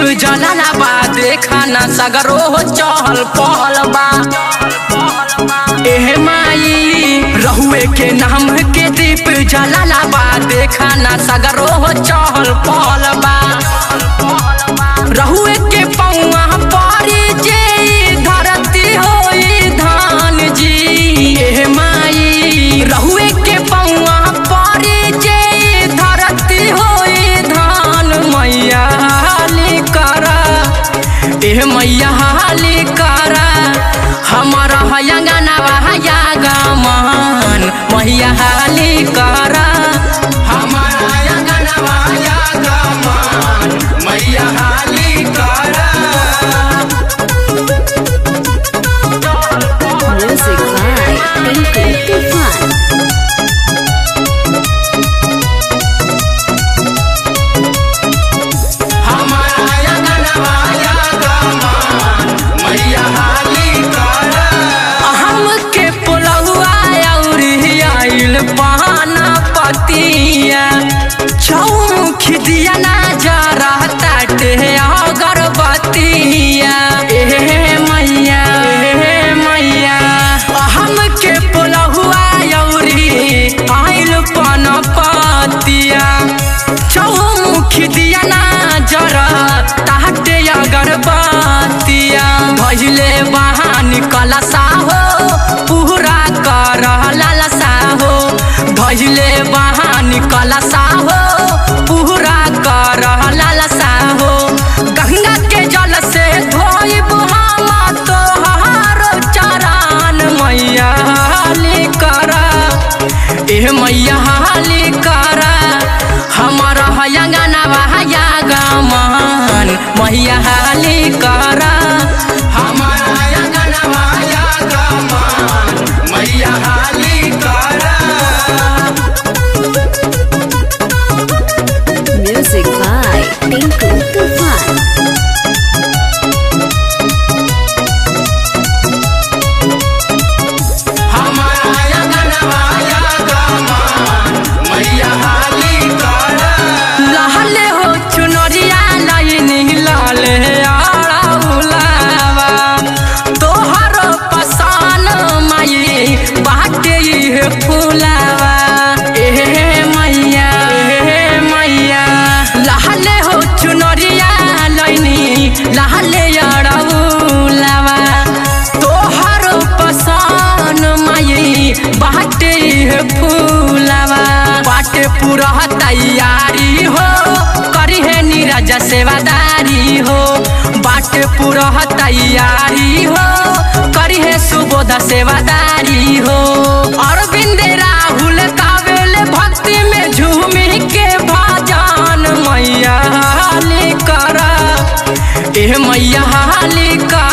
जलाला बा देखा ना सगरो हो चहल पहल बा एह माई रहुए के नाम के दीप जलाला बा देखा ना सगरो हो चहल पहल बा रहुए के पौआ परी जे धरती होई धान जी एह माई रहुए के पौआ परी जे धरती होई धान मैया हाली करा एह मैया हाली करा हमारा हयंगना हया गमन मैया हाली करा हमारा हयंगना हया गमन मैया हाली करा Music by Tinku Tufan. हमारा अंगनवा या गमान, मैया हाली करा। हमके पुलहुआ अउरी आइल पाना पतिया चौमुखी दिया ना जरा ताटे अगरबत्तिया एहे मैया एहे मैया हमके पुलहुआ अउरी आइल पाना पतिया चौमुखी दिया ना जरा ताटे अगरबत्तिया भजले बहानी कलसा हो पूरा कर लालसा हो भजले बहानी कलसा हो पूरा कर लालसा हो गंगा के जल से धोइब हम तोहार चरण मैया हाली करा एह मैया हाली करा हमारा हयंगना हया गमन मैया हाली करा हमारा हयंगना हया गमन मैया हाली करा Music by Tinku Tufan. हमारा अंगनवा या गमान, मैया हाली करा। लहले हो चुनरिया लाइनी लाले आड़ा उलावा। तोहर पसान माई बाटे इहे फुलावा। एहे मैया, एहे मैया। लहले हो चुनरिया लाइनी लहले आड़ा उलावा। तोहर पसान माई बाटे इहे फूलवा बाटे पूरा तैयारी हो करी है नीरज सेवादारी हो बाटे पूरा तैयारी हो करी है सुबोध सेवादारी हो अरविंद राहुल कावेल भक्ति में झूमी के भजन मैया हाली करा एह मैया हाली करा